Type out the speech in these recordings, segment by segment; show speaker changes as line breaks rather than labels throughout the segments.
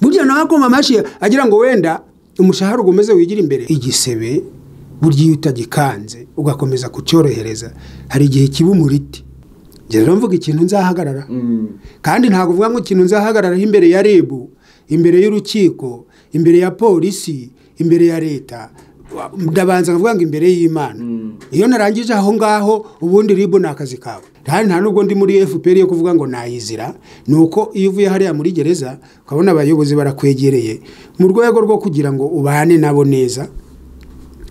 kugira nawe akuma amashyi agira ngo wenda umushahara ugomeze wigire imbere igisebe burya iyo utagikanze ugakomeza kucyorohereza hari igihe kiba umuriti njye rero mvuga ikintu nzahagarara kandi ntabwo uvuga ngo ikintu nzahagararaho imbere ya rib imbere y'urukiko imbere ya polisi imbere ya leta ndabanza nkavuga ngo imbere y'imana iyo narangije aho ngaho ubundi rib ni akazi kawe kandi nta nubwo ndi muri fpr yo kuvuga ngo nayizira ni uko iyo uvuye hariya muri gereza ukabona abayobozi barakwegereye mu rwego rwo kugira ngo ubane nabo neza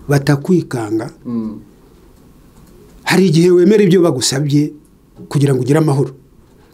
batakwikanga hari igihe wemera ibyo bagusabye kugira ngo ugire amahoro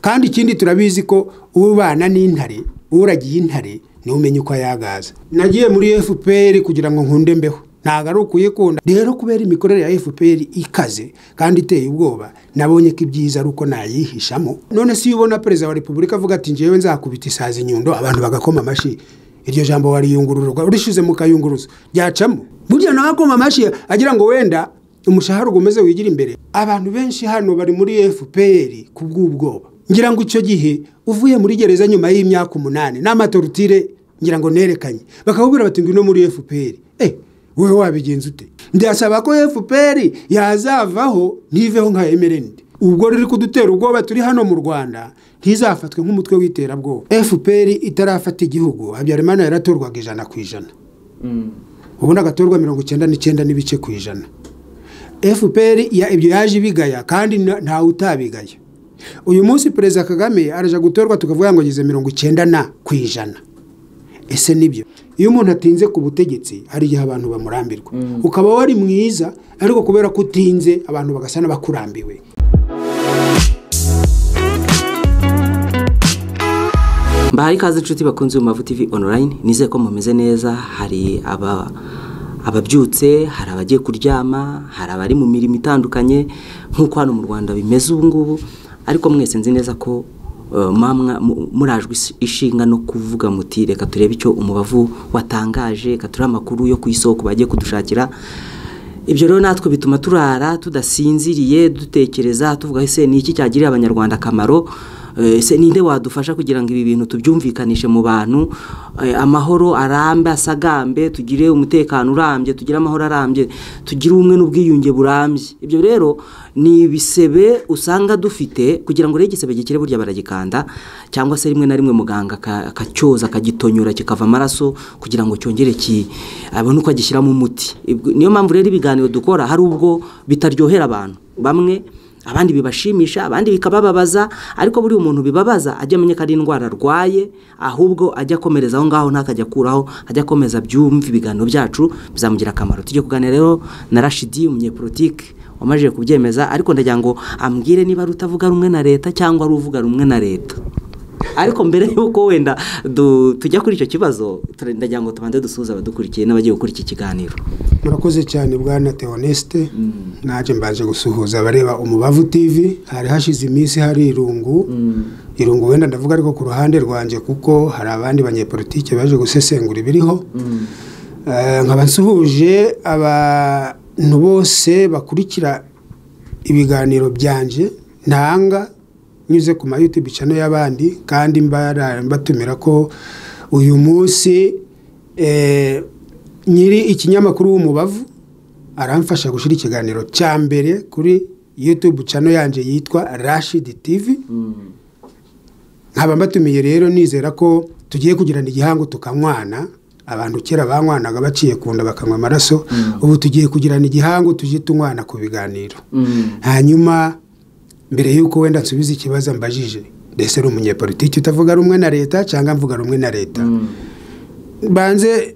kandi ikindi turabizi ko ubana n'intare uragiye intare niwe umenya uko ayagaza nagiye muri fpr kugira ngo nkunde mbeho ntabwo ari ukuyikunda rero kubera imikorere ya fpr ikaze kandi iteye ubwoba nabonye ko ibyiza ari uko nayihishamo none si iyo ubona perezida wa repubulika avuga ati njyewe nzakubita isazi inyundo abantu bagakoma amashyi iryo jambo wariyungururwa urishize mu kayunguruzo ryacamo burya nawe akoma amashyi agira ngo wenda umushahara ugomeze wigire imbere abantu benshi hano bari muri fpr ku bw'ubwoba ngira ngo icyo gihe uvuye muri gereza nyuma y'imyaka umunani n'amatorutire ngira ngo nerekanye bakakubwira bati ngwino muri fpr eh wowe wabigenza ute ndasaba ko fpr yazavaho ntiveho nka emerendi ubwo riri kudutera ubwoba turi hano mu rwanda ntizafatwe nk'umutwe w'iterabwoba fpr itarafata igihugu habyarimana yaratorwaga ijana ku ijana ubundi agatorwa mirongo icyenda n'icyenda n'ibice ku ijana fpr ibyo yaje ibigaya kandi ntawe utabigaya uyu munsi perezida kagame araje gutorwa tukavuga ngo ageze mirongo icyenda na ku ijana ese nibyo iyo umuntu atinze ku butegetsi hari igihe abantu bamurambirwa ukaba wari mwiza ariko kubera ko utinze abantu bagasa n'abakurambiwe
mbahaye ikaze inshuti bakunze mu mavu tv online nizeye ko mumeze neza hari aba ababyutse hari abagiye kuryama hari abari mu mirimo itandukanye nk'uko hano mu rwanda bimeze ubu ngubu ariko mwese nzi neza ko murajwe ishinga no kuvuga muti reka turebe icyo umubavu watangaje reka turebe amakuru yo ku isoko bagiye kudushakira ibyo rero natwe bituma turara tudasinziriye dutekereza tuvuga ese ni iki cyagirira abanyarwanda akamaro ese ninde wadufasha kugira ngo ibi bintu tubyumvikanishe mu bantu amahoro arambe asagambe tugire umutekano urambye tugire amahoro arambye tugire ubumwe n'ubwiyunge burambye ibyo rero ni ibisebe usanga dufite kugira ngo urebe igisebe gikire burya baragikanda cyangwa se rimwe na rimwe muganga akacyoza akagitonyora kikava amaraso kugira ngo cyongere abone uko agishyiramo umuti niyo mpamvu rero ibiganiro dukora hari ubwo bitaryohera abantu bamwe abandi bibashimisha abandi bikabababaza ariko buriya umuntu bibabaza ajya amenya ko ari indwara arwaye ahubwo ajya akomereza aho ngaho ntakajya akuraho ajya akomeza byumve ibiganiro byacu bizamugira akamaro tujye kuganira rero na rashidi umunyepolitike wamajije kubyemeza ariko ndagira ngo ambwire niba ari utavuga rumwe na leta cyangwa ari uvuga rumwe na leta ariko mbere y'uko wenda tujya kuri icyo kibazo ndagira ngo tubanze dusuhuze abadukurikiye n'abagiye gukora iki kiganiro
murakoze cyane bwana teonesite naje mbaje gusuhuza abareba umubavu tivi hari hashize iminsi hari irungu irungu wenda ndavuga ariko ku ruhande rwanjye kuko hari abandi banyepolitike baje gusesengura ibiriho nkaba nsuhuje abantu bose bakurikira ibiganiro byanje ntanga nyuze ku mayutube cano y'abandi kandi mbatumira ko uyu munsi nyiri ikinyamakuru w'umubavu aramfasha gushyira ikiganiro cya mbere kuri yutube cano yanjye yitwa rashidi tivi nkaba mbatumiye rero nizera ko tugiye kugirana igihango tukanywana abantu kera banywanaga baciye ku nda bakanywa amaraso ubu tugiye kugirana igihango tujye tunywana ku biganiro hanyuma mbere y'uko wenda nsubiza ikibazo mbajije ndetse ni umunyepolitiki utavuga rumwe na leta cyangwa mvuga rumwe na leta banze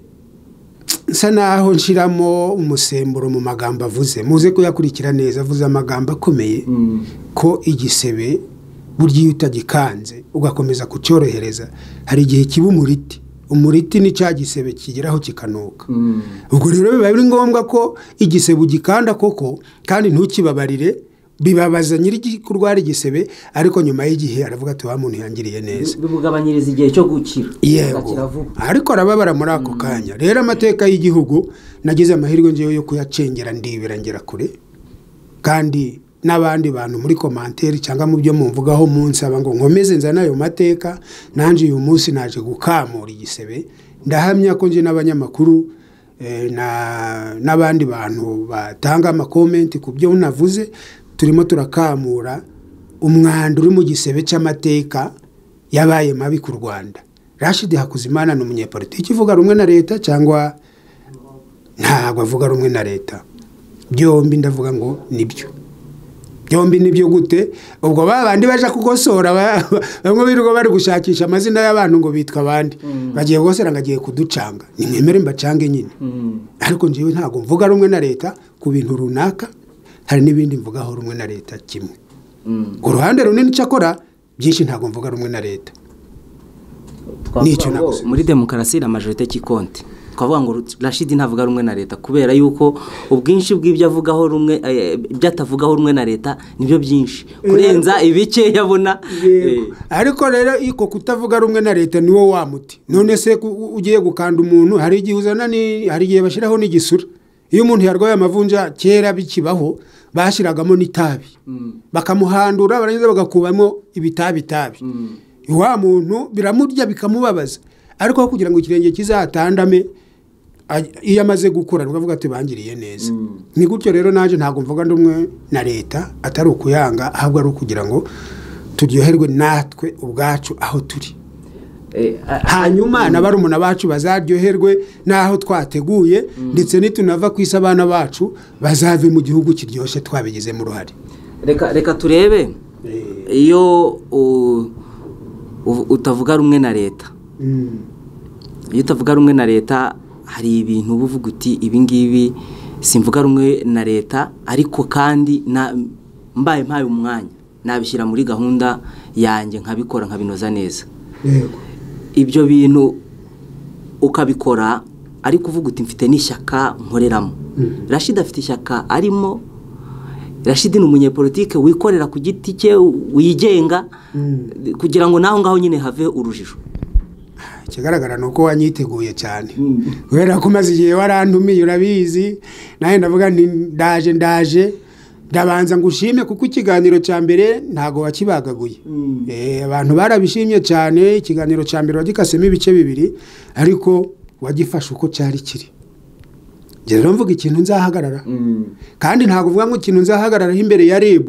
nsa naho nshyiramo umusemburo mu magambo avuze muze kuyakurikira neza avuze amagambo akomeye ko igisebe burya iyo utagikanze ugakomeza kucyorohereza hari igihe kiba umuriti umuriti ni cya gisebe kigeraho kikanuka ubwo rero biba biri ngombwa ko igisebe ugikanda koko kandi ntukibabarire bibabaza nyiri kurwara igisebe ariko nyuma y'igihe aravuga ati wa muntu yangiriye neza
bimugabanyiriza igihe cyo gukira
yego ariko arababara muri ako kanya rero amateka y'igihugu nagize amahirwe ngewe yo kuyacengera ndibera ngera kure kandi n'abandi bantu muri komanteri cyangwa mu byo mumvugaho munsi aba ngo nkomeze nzane ayo mateka nanjye uyu munsi naje gukamura igisebe ndahamya ko njye n'abanyamakuru eh, na- n'abandi bantu batanga amakomenti ku byo navuze turimo turakamura umwanda uri mu gisebe cy'amateka yabaye mabi ku rwanda rashidi hakuzimana ni umunyepolitiki uvuga rumwe na leta cyangwa ntabwo avuga rumwe na leta byombi ndavuga ngo nibyo byombi nibyo gute ubwo ba bandi baje kugosora ba- bamwe birirwa bari gushakisha amazina y'abantu ngo bitwa abandi bagiye kugosora ngo agiye kuducanga nimwemere mbacange nyine ariko njyewe ntabwo mvuga rumwe na leta ku bintu runaka hari n'ibindi mvugaho rumwe na leta kimwe uruhande runini cyakora byinshi ntabwo mvuga rumwe na leta Nicyo
Twavuga ngo
nagusubiza.
muri demokarasi la majorite kikonte twavuga ngo rashidi ntavuga rumwe na leta kubera yuko ubwinshi bw'ibyo avugaho rumwe eh, ibyo atavugaho rumwe na leta nibyo byinshi kurenza ibike yabona eh,
ariko rero iko kutavuga rumwe na leta niwo wa muti none se ku- u- ugiye gukanda umuntu hari igihe uzana ni hari igihe bashyiraho n'igisura iyo umuntu yarwaye amavunja kera bikibaho bashyiragamo n'itabi bakamuhandura barangiza bagakubamo ibitabitabi wa muntu biramurya bikamubabaza ariko aho kugira ngo ikirenge kizatandame aj- iyo amaze gukura nibwo avuga ati bangiriye neza ni gutyo rero naje ntabwo mvuga ndi umwe na leta atari ukuyanga ahubwo ari ukugira ngo turyoherwe natwe ubwacu aho turi
eh, a-
hanyuma na barumuna bacu bazaryoherwe n'aho twateguye ndetse nitunava ku isi abana bacu bazave mu gihugu kiryoshye twabigizemo uruhare
reka reka turebe iyo u- u- utavuga rumwe na leta iyo utavuga rumwe na leta hari ibintu uba uvuga uti ibingibi simvuga rumwe na leta ariko kandi na- mbaye mpaye umwanya nabishyira muri gahunda yanjye nkabikora nkabinoza neza
yego
ibyo bintu ukabikora ariko uvuga uti mfite n'ishyaka nkoreramo rashida afite ishyaka arimo rashida ni umunyepolitike wikorera ku giti cye wigenga kugira ngo naho ngaho nyine have urujijo
ikigaragara ni uko wanyiteguye cyane kubera ko umaze igihe warantumiye urabizi nawe ndavuga nti ndaje ndaje ndabanza ngo ushime kuko ikiganiro cya mbere ntabwo wakibagaguye Eh, abantu barabishimye cyane ikiganiro cya mbere wagikasemo ibice bibiri ariko wagifashe uko cyari kiri njye rero mvuga ikintu nzahagarara kandi ntabwo uvuga ngo ikintu nzahagararaho imbere ya RIB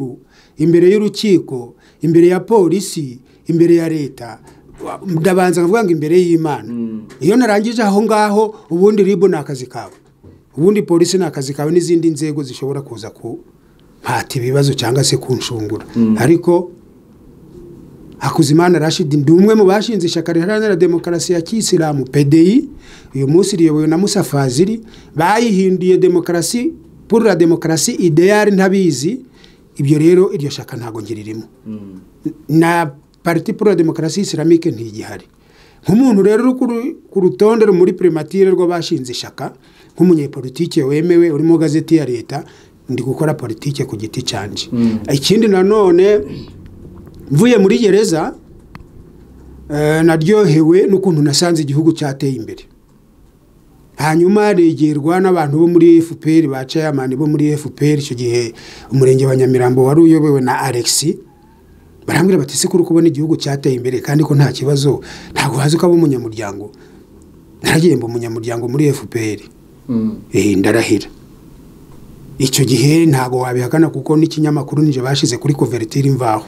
imbere y'urukiko imbere ya polisi imbere ya leta wa- ndabanza nkavuga ngo imbere y'imana iyo narangije aho ngaho ubundi RIB ni akazi kawe ubundi polisi ni akazi kawe n'izindi nzego zishobora kuza ku mpata ibibazo cyangwa se kunshungura ariko Hakuzimana Rashid ndi umwe mu bashinze ishyaka riharanira demokarasi ya kisilamu PDI uyu munsi riyobowe na Musa Fazili bayihinduye demokarasi pour la demokarasi idéal ntabizi ibyo rero iryo shaka ntago ngiririmo na parti pour la demokarasi islamike ntigihari nk'umuntu rero uri kuri- ku rutonde muri primatire rw'abashinze ishyaka nk'umunyepolitike wemewe uri mu gazeti ya leta ndi gukora politike ku giti cyanjye ikindi nanone mvuye muri gereza eh, naryohewe n'ukuntu nasanze igihugu cyateye imbere hanyuma regerwa n'abantu bo muri fpr ba chairman bo muri fpr icyo gihe umurenge wa nyamirambo wari uyobowe na alexi barambwira bati se kuri kubona igihugu cyateye imbere kandi ko nta kibazo ntabwo hazi ko aba umunyamuryango naragiye mba umunyamuryango muri fpr Eh, ndarahira icyo gihe ntabwo wabihakana kuko n'ikinyamakuru nije bashyize kuri kuvertire imvaho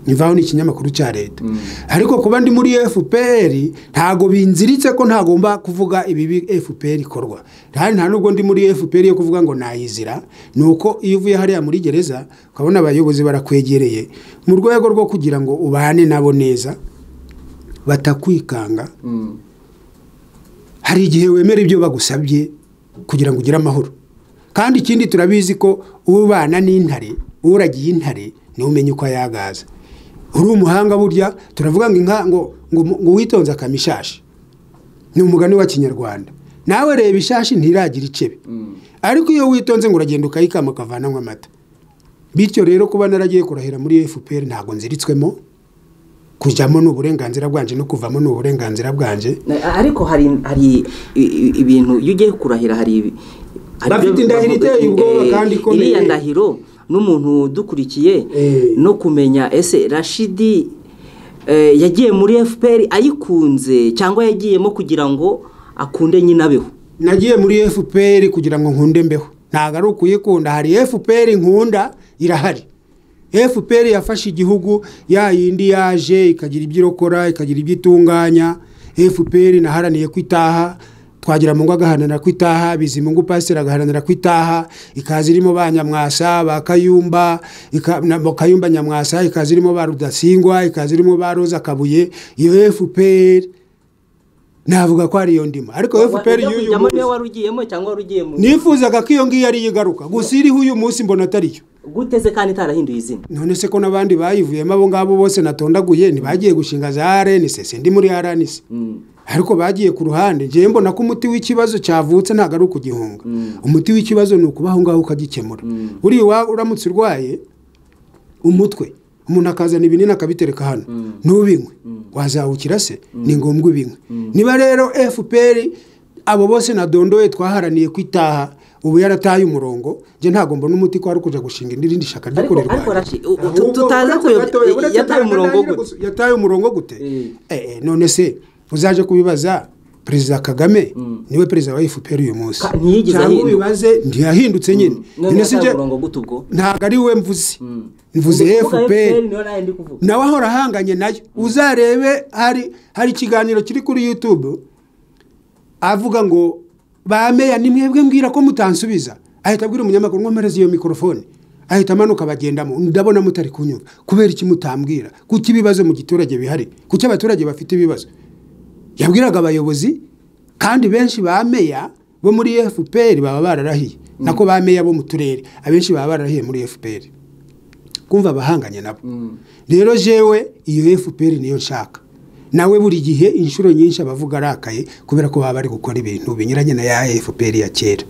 imvaho ni ikinyamakuru cya leta ariko kuba ndi muri fpr ntabwo binziritse ko ntagomba kuvuga ibibi fpr ikorwa kandi nta nubwo ndi muri fpr yo kuvuga ngo nayizira ni uko iyo uvuye hariya muri gereza ukabona abayobozi barakwegereye mu rwego rwo kugira ngo ubane nabo neza batakwikanga hari igihe wemera ibyo bagusabye kugira ngo ugire amahoro kandi ikindi turabizi ko ubana n'intare uragiye intare niwe umenya uko ayagaza uri umuhanga burya turavuga ngo inka ngo ngo ngo witonze akama ishashi ni umugani wa kinyarwanda nawe reba ishashi ntiragira icebe ariko iyo witonze ngo uragenda ukayikama ukavanamo amata bityo rero kuba naragiye kurahira muri fpr ntabwo nziritswemo kujyamo ni uburenganzira bwanjye no kuvamo ni uburenganzira bwanjye
Na- ariko hari hari i- i- ibintu iyo ugiye kurahira hari ibi- hari
Bafite
ibyo
indahiro
bavuga,
iteye ubwoba
eh,
kandi ikomeye.
iriya ndahiro n'umuntu udukurikiye
Eh.
no kumenya ese rashidi eh, yagiye muri fpr ayikunze cyangwa yagiyemo kugira ngo akunde nyine abeho
nagiye muri fpr kugira ngo nkunde mbeho ntabwo ari ukuyikunda hari fpr nkunda irahari fpr yafashe igihugu ya yindi yaje ikagira ibyo irokora ikagira ibyo itunganya fpr naharaniye ko itaha twagira mungu agaharanira ko itaha bizimungu pasiteri agaharanira ko itaha ikaza irimo ba nyamwasa ba kayumba ika- na- ba kayumba nyamwasa ikaza irimo ba rudasingwa ikaza irimo ba roza kabuye iyo fpr navuga ko ari iyo ndimo ariko fpr
Wajya
y'uyu
kujyamo niwe
munsi
wari ugiyemo cyangwa wari ugiye mu
nifuzaga ko iyo ngiyo ari yo igaruka gusa iriho uyu munsi mbona atariyo
guteze kandi itarahinduye izina
none se ko n'abandi bayivuyemo abo ngabo bose natondaguye ntibagiye gushinga za rnc sindi muri rnc ariko bagiye ku ruhande ngewe mbona ko umuti w'ikibazo cyavutse ntabwo ari ukugihunga umuti w'ikibazo ni ukuba aho ngaho ukagikemura buriya iwawe uramutse urwaye umutwe umuntu akazana ibinini akabitereka hano ntubinywe wazawukira se ni ngombwa ubinywe niba rero fpr abo bose nadondoye twaharaniye ko itaha ubu yarataye umurongo njye ntabwo mbona umuti ko ari ukuja gushinga indi rindi shyaka ryo
Ariko-
kurirwanya
ariko Rashid, u- u- tu- tutaza
Ahubwo
kuyobya-
uretse gatoya, uretse
yataye
gatoya
umurongo
nyine
gute?
gusa- yataye umurongo gute
Eh.
Eh, eh, none se uzaje kubibaza perezida kagame niwe perezida wa fpr uyu munsi
Ka- ntiyigeze
cyangwa
ahinduka.
ubibaze ntiyahindutse nyine
none
Nyine si
yataye
nje-
umurongo gute ubwo
ntabwo ari we mvuze mvuze
Kuvuga
fpr
niyo nayo ndi kuvuga
nawe ahora ahanganye nayo uzarebe hari hari ikiganiro kiri kuri youtube avuga ngo ba meya ni mwebwe mbwira ko mutansubiza ahita abwira umunyamakuru nkomereza iyo mikorofone ahita amanuka bagendamo ndabona mutari kunyura kubera iki mutambwira kuki ibibazo mu giturage bihari kuki abaturage bafite ibibazo yabwiraga abayobozi kandi benshi ba meya bo muri fpr baba bararahiye nako ba meya bo mu turere abenshi baba bararahiye muri fpr kumva abahanganye nabo rero jewe iyo fpr niyo nshaka nawe buri gihe inshuro nyinshi abavuga arakaye kubera ko baba bari gukora ibintu binyuranye na ya fpr ya kera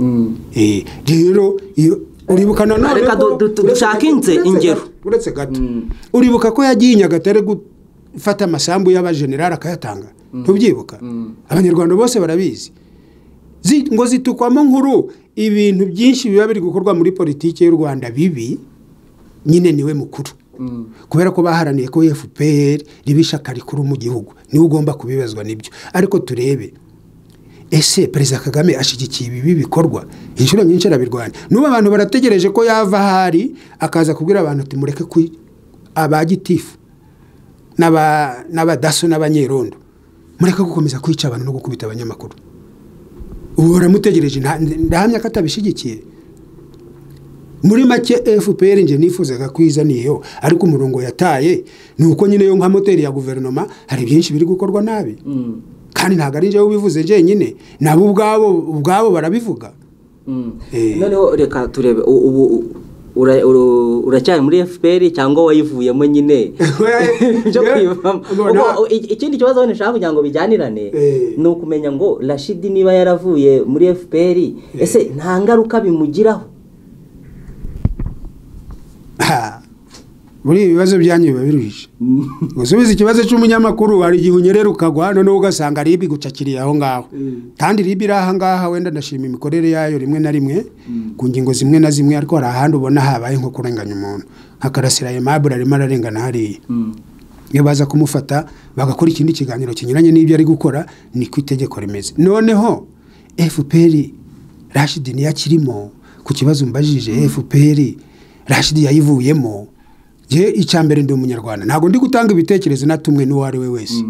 Eh, rero iyo uribuka nanone
Reka
ko-
du- du-
uretse-
dushake inze-
uretse-
ingero.
uretse gato uribuka ko yagiye i nyagatare gufata amasambu y'abajenerali akayatanga ntubyibuka abanyarwanda bose barabizi Zi- ngo zitukwamo nkuru ibintu byinshi biba biri gukorwa muri politiki y'u rwanda bibi nyine niwe mukuru kubera ko baharaniye ko fpr riba ishyaka rikuru mu gihugu niwe ugomba kubibazwa n'ibyo ariko turebe ese perezida kagame ashyigikiye ibi bikorwa inshuro nyinshi arabirwanya n'ubu abantu barategereje ko yava ahari akaza kubwira abantu ati mureke ku abagitifu n'aba- n'abadaso n'abanyerondo mureke gukomeza kwica abantu no gukubita abanyamakuru ubu baramutegereje nta- ndahamya ko atabishyigikiye muri make fpr nje nifuzaga kwizaniyeho ariko umurongo yataye ni uko nyine yo nka moteri ya guverinoma hari byinshi biri gukorwa nabi kandi ntabwo ari njyewe ubivuze njyenyine nabo ubwabo ubwabo barabivuga
Mm.
Eh.
noneho reka turebe u- ubu u- ura- ura- uracyari muri fpr cyangwa wayivuyemo nyine cyo kwivamo
Ubona-
Ubwo, i- ikindi kibazo nishaka kugira ngo bijyanirane
Eh.
ni ukumenya ngo rashidi niba yaravuye muri fpr ese nta ngaruka bimugiraho
Ha, buriya ibibazo byanyu biba biruhije gusubiza ikibazo cy'umunyamakuru hari igihe unyerera ukagwa noneho ugasanga ribi igucakiriye aho ngaho kandi ribi iri aha ngaha wenda ndashima imikorere yayo rimwe na rimwe ku ngingo zimwe na zimwe ariko hari ahandi ubona habaye nko kurenganya umuntu nka karasira aimable arimo ararengana hariya iyo baza kumufata bagakora ikindi kiganiro kinyuranye n'ibyo ari gukora niko itegeko rimeze noneho fpr rashidi niyo akirimo ku kibazo mbajije fpr rashidi yayivuyemo je icya mbere ndi umunyarwanda ntabwo ndi gutanga ibitekerezo na tumwe n'uwo ari we wese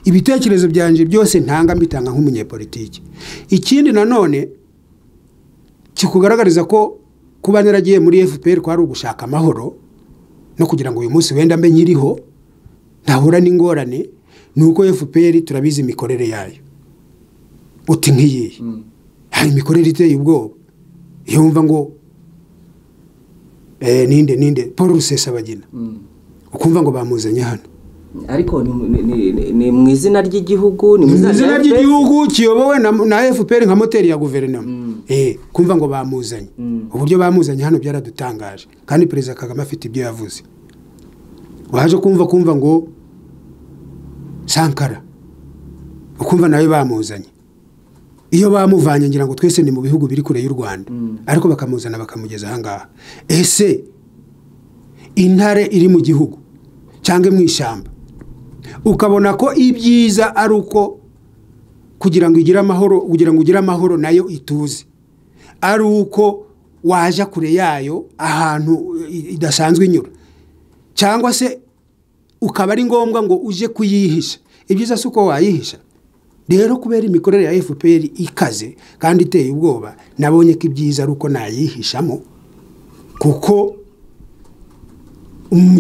ibitekerezo byanjye byose ntanga mbitanga nk'umunyepolitiki ikindi nanone kikugaragariza ko kuba naragiye muri fpr kwari ugushaka amahoro no kugira ngo uyu munsi wenda mbe nkiriho ntahura n'ingorane ni uko fpr turabizi imikorere yayo uti nk'iyihe hari imikorere iteye ubwoba iyo wumva ngo eh, ninde ninde paul rusesabagina ukumva ngo bamuzanye hano
ariko ni mu- ni- ni- ni- ni mu izina ry'igihugu ni mu
mu
izina
izina
rya FPR.
ry'igihugu kiyobowe na, na fpr nka moteri ya guverinoma eh, kumva ngo bamuzanye uburyo bamuzanye hano byaradutangaje kandi perezida kagame afite ibyo yavuze waje kumva kumva ngo sankara ukumva nawe bamuzanye iyo bamuvanye ngira ngo twese ni mu bihugu biri kure y'u rwanda ariko bakamuzana bakamugeza ahangaha ese intare iri mu gihugu cyangwa mu ishyamba ukabona ko ibyiza ari uko kugira ngo igire amahoro kugira ngo ugire amahoro nayo ituze ari uko waja kure yayo ahantu idasanzwe inyura cyangwa se ukaba ari ngombwa ngo uje kuyihisha ibyiza si uko wayihisha rero kubera imikorere ya fpr ikaze kandi iteye ubwoba nabonye ko ibyiza ari uko nayihishamo kuko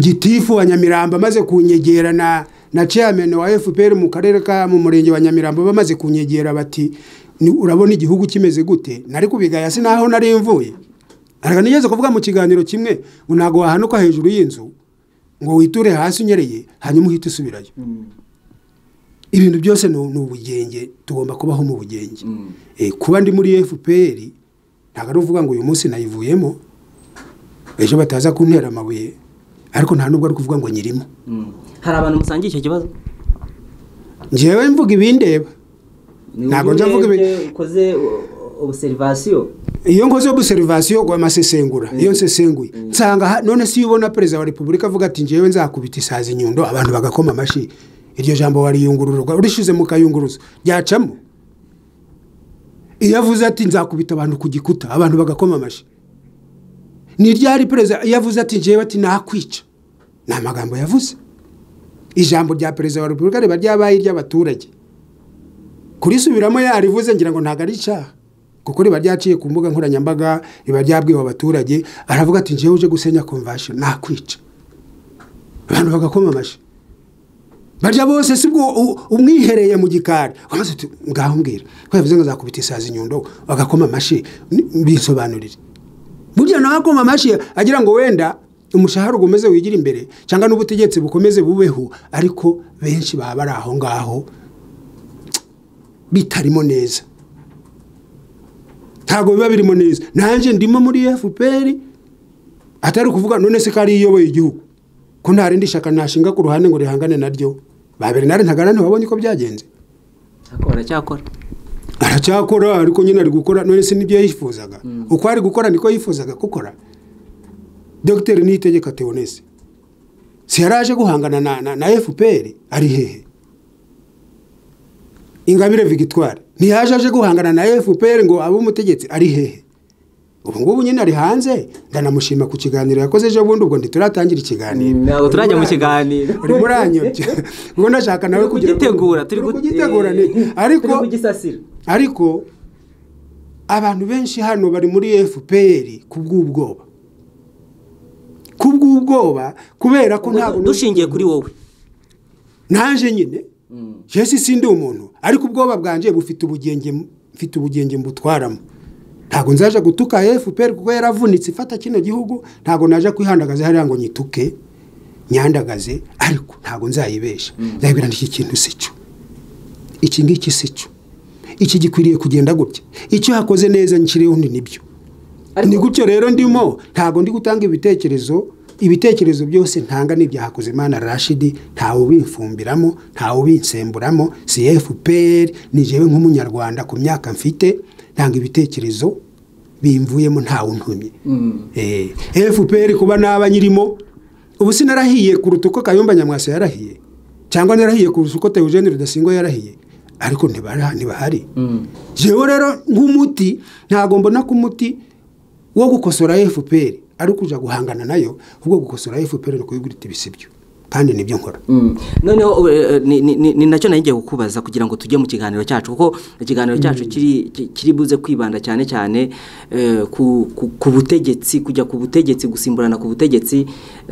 gitifu wa nyamirambo amaze kunyegera na na chairman wa fpr mu karere ka mu murenge wa nyamirambo bamaze kunyegera bati urabona igihugu kimeze gute nari kubigaya si naho nari mvuye nigeze kuvuga mu kiganiro kimwe ngo ntabwo wahanuka hejuru y'inzu ngo witure hasi unyereye hanyuma uhite usubirayo ibintu byose ni ubugenge tugomba kubaho mu bugenge kuba ndi muri fpr ntabwo ari uvuga ngo uyu munsi nayivuyemo ejo bataza kuntera amabuye ariko nta nubwo ari kuvuga ngo nyirimo
hari abantu musangiye icyo kibazo
ngewe mvuga ibindeba ntabwo njya mvuga ibintu
ukoze obuserivasiyo
iyo nkoze obuserivasiyo ngo amasesengura iyo nsesenguye nsanga none si ubona perezida wa repubulika avuga ati ngewe nzakubita isazi inyundo abantu bagakoma amashyi iryo jambo wariyungururwa urishize mu kayunguruzo ryacamo iyo avuze ati nzakubita abantu ku gikuta abantu bagakoma amashyi ni ryari perezida iyo avuze ati ngewe ati nakwica ni amagambo yavuze ijambo rya perezida wa repubulika riba ryabaye iry'abaturage kurisubiramo yarivuze ngira ngo ntabwo ari icyaha kuko riba ryaciye ku mbuga nkoranyambaga riba ryabwiwe abaturage aravuga ati ngewe uje gusenya komvashoni nakwica abantu bagakoma amashyi barya bose si bwo umwihereye mu gikari wamaze uti ngaho mbwira ko yavuze ngo azakubita isazi inyundo bagakoma amashyi bisobanurire burya nawe akoma amashyi agira ngo wenda umushahara ukomeze wigira imbere cyangwa n'ubutegetsi bukomeze bubeho ariko benshi baba bari aho ngaho bitarimo neza ntabwo biba birimo neza nanjye ndimo muri fpr atari ukuvuga none se ko ari iyoboye igihugu ko nta rindi shyaka nashinga ku ruhande ngo rihangane naryo ba bernard ntagana ntibabonye ko byagenze
baracyakora
aracyakora ariko nyine ari gukora none se nibyo yifuzaga uko ari gukora niko yifuzaga gukora dr niyitegeka teonese si yari aje guhangana na fpr ari hehe ingabire victoire ntiyaje aje guhangana na fpr ngo abe umutegetsi ari hehe ubu ngubu nyine ari hanze ndanamushima ku kiganiro yakoze ejo bundi ubwo ntituratangira ikiganiro
ntabwo turajya mu kiganiro
uri muranyobye ubwo ndashaka nawe
kugira kugitegura turi
kugitegura ariko ariko abantu benshi hano bari muri fpr ku bw'ubwoba ku bw'ubwoba kubera ko ntabwo
dushingiye kuri wowe
naje nyine jesi sindi umuntu ariko ubwoba bwanjye bufite ubugenge mfite ubugenge mbutwaramo ntabwo nzaje gutuka fpr kuko yaravunitse ifata kino gihugu ntabwo naje kwihandagaza hariya ngo nyituke nyandagaze ariko ntabwo nzayibesha nzayibwira iki kintu si cyo iki ngiki si cyo iki gikwiriye kugenda gutya icyo hakoze neza nshyireho ni nibyo ni gutyo rero ndimo ntabwo ndi gutanga ibitekerezo ibitekerezo byose ntanga n'ibya Hakuzimana Rashidi ntawe ubifumbiramo ntawe ubinsemburamo si FPR ni jewe nk'umunyarwanda ku myaka mfite ntanga ibitekerezo bimvuyemo ntawe untumye eh FPR kuba naba nyirimo ubu sinarahiye kuruta uko Kayumba Nyamwasa yarahiye cyangwa narahiye kuruta uko Theogene Rudasingwa yarahiye ariko ntibahari jewe rero nk'umuti ntago mbona ko umuti wo gukosora FPR ari ukujya guhangana nayo ahubwo gukosora fpr ni ukuyigurita ibisibyo kandi nibyo nkora
noneho ni nacyo nagiye kukubaza kugira ngo tujye mu kiganiro cyacu kuko ikiganiro cyacu kiri buze kwibanda cyane cyane ku butegetsi kujya ku butegetsi gusimburana ku butegetsi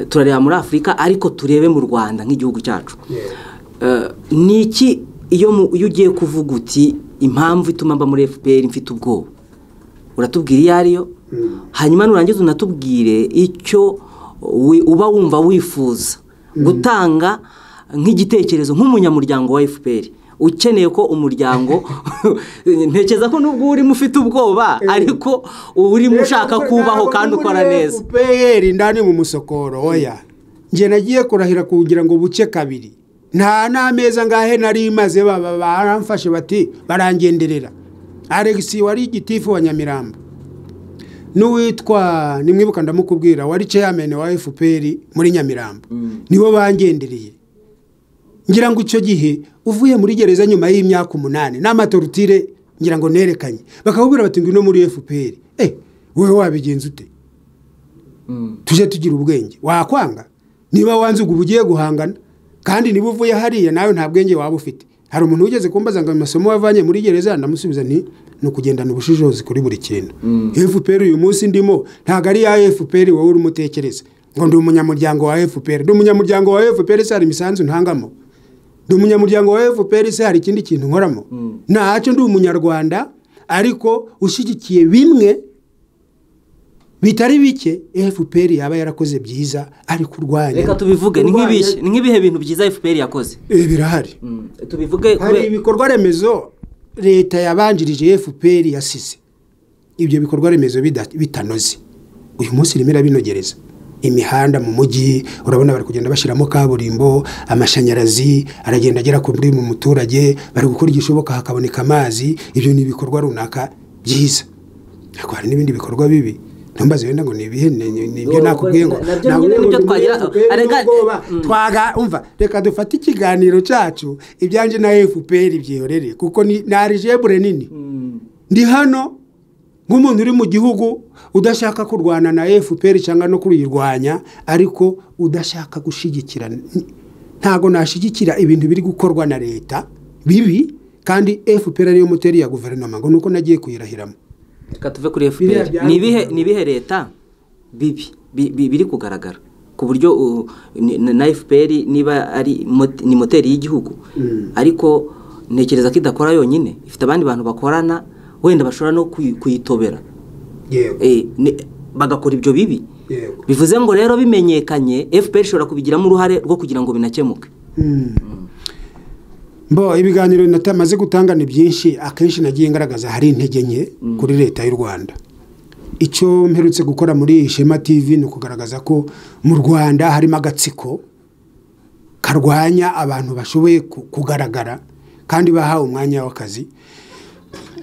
turareba muri afurika ariko turebe mu rwanda nk'igihugu cyacu ni iki iyo ugiye kuvuga uti impamvu ituma mba muri fpr mfite ubwoba uratubwira iyo ariyo hanyuma nurangiza unatubwire icyo uba wumva wifuza gutanga nk'igitekerezo nk'umunyamuryango wa fpr ukeneye ko umuryango ntekereza ko nubwo urimo ufite ubwoba ariko urimo ushaka kubaho kandi ukora neza
fpr ndani mu musokoro oya njye nagiye kurahira kugira ngo buce kabiri nta n'ameza ngahe nari maze baramfashe bati barangenderera alegisi wari igitifu wa nyamirambo n'uwitwa nimwibuka ndamukubwira wari ceyameni wa fpr muri nyamirambo nibo bangendereye ngira ngo icyo gihe uvuye muri gereza nyuma y'imyaka umunani n'amatorutire ngira ngo nerekanye bakakubwira bati ngwino muri fpr eh wowe wabigenza ute tujye tugira ubwenge wakwanga niba wanze ubwo ugiye guhangana kandi niba uvuye hariya nawe nta bwenge waba ufite hari umuntu wigeze kumbaza ngo amasomo wavanye muri gereza ndamusubiza ni ni ukugendana ubushishozi kuri buri kintu fpr uyu munsi ndimo ntabwo ari ya fpr wowe uri umutekereza ngo ndi umunyamuryango wa fpr ndi umunyamuryango wa fpr se hari imisanzu ntangamo ndi umunyamuryango wa fpr se hari ikindi kintu nkoramo ntacyo ndi umunyarwanda ariko ushyigikiye bimwe bitari bike fpr yaba yarakoze byiza ariko urwanya
reka tubivuge ni nk'ibihe- ni nk'ibihe bintu byiza fpr yakoze
Eh, birahari
tubivuge
hari
kure-
ibikorwa remezo leta yabanjirije fpr yasize ibyo bikorwa remezo bida- bitanoze uyu munsi irimo irabinogereza imihanda mu mujyi urabona bari kugenda bashyiramo kaburimbo amashanyarazi aragenda agera ku buri mu muturage bari gukora igishoboka hakaboneka amazi ibyo ni ibikorwa runaka byiza ariko hari n'ibindi bikorwa bibi ntumbaze wenda ngo ni ibihe ni- ni- ni ibyo
Ngo-
nakubwiye ngo
ngo- nabyo
nawe
nyine
ngo
nibyo
ni
twagira-
FPR
arega-
n'ubwoba. twaga umva reka dufate ikiganiro cyacu ibyanjye na fpr byihorere kuko ni ni arijebure nini ndi hano nk'umuntu uri mu gihugu udashaka kurwana na fpr cyangwa no kuyirwanya ariko udashaka gushyigikira ntabwo nashyigikira ibintu biri gukorwa na leta bibi kandi fpr ariyo moteri ya guverinoma ngo nuko nagiye kuyirahiramo
reka tuve kuri
Biriya
fpr
byari-
ni ibihe ni ibihe leta bibi bi- bi- biri kugaragara ku buryo uh, ni- na fpr niba ari mot- ni moteri y'igihugu ariko ntekereza ko idakora yonyine ifite abandi bantu bakorana wenda bashobora no kuyi- kuyitobera
yego
Eh, ni- bagakora ibyo bibi
yego
bivuze ngo rero bimenyekanye fpr ishobora kubigiramo uruhare rwo kugira ngo binakemuke
Bo ibiganiro natamaze gutanga ni byinshi akenshi nagiye ngaragaza hari intege nke kuri leta y'u Rwanda icyo mperutse gukora muri Shema TV ni ukugaragaza ko mu Rwanda harimo agatsiko karwanya abantu bashoboye ku- kugaragara kandi bahawe umwanya w'akazi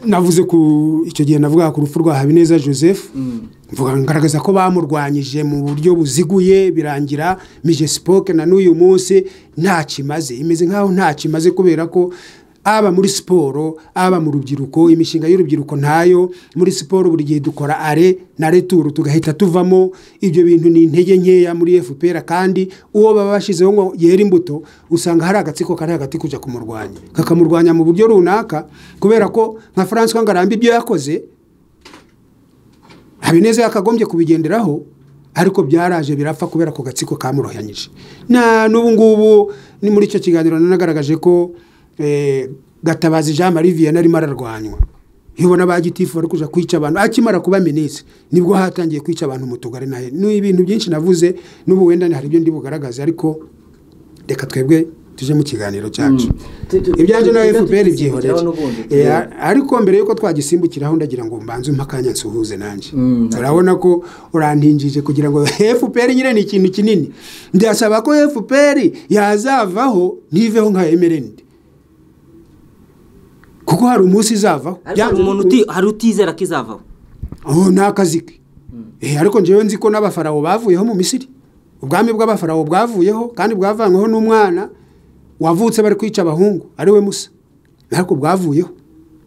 navuze ku icyo gihe navuga ku rupfu rwa Habineza Joseph mvuga ngaragaza ko bamurwanyije mu buryo buziguye birangira mijespoke na n'uyu munsi ntacyo imaze imeze nk'aho ntacyo imaze kubera ko aba muri siporo aba mu rubyiruko imishinga y'urubyiruko ntayo muri siporo buri gihe dukora are na returu tugahita tuvamo ibyo bintu ni intege nkeya muri fpr kandi uwo baba bashyizeho ngo yera imbuto usanga hari agatsiko kari hagati kujya kumurwanya kakamurwanya mu buryo runaka kubera ko nka francois ngarambe ibyo yakoze habineza yakagombye kubigenderaho ariko byaraje birapfa kubera ko gatsiko kamurohanyije na n'ubu ngubu ni muri icyo kiganiro nanagaragaje ko eh, gatabazi jean marie vianney arimo ararwanywa iyo ubona ba gitifu bari kuja kwica abantu akimara kuba minisitiri nibwo hatangiye kwica abantu mu tugari nahe ni ibintu byinshi navuze n'ubu wenda hari ibyo ndi bugaragaze ariko reka twebwe tuje mu kiganiro cyacu
Tu- tu-
ibyanjye na
tujya
fpr
tugisimbukiraho
byihorere
n'ubundi.
Eh, a- ariko mbere yuko twagisimbukiraho ndagira ngo mbanze umpe akanya nsuhuze nanjye urabona ko urantinjije kugira ngo fpr nyine ni ikintu kinini ndasaba ko fpr yazavaho ntiveho nka emerendi kuko hari umunsi izavaho
ariko
Byanze
hari umuntu
bikunze-
uti- hari utizera ko izavaho
ubu ni akazi ke Eh, ariko njyewe nzi ko n'abafarawo bavuyeho mu misiri ubwami bw'abafarawo bwavuyeho kandi bwavanyweho n'umwana wavutse bari kwica abahungu ari we musa ariko bwavuyeho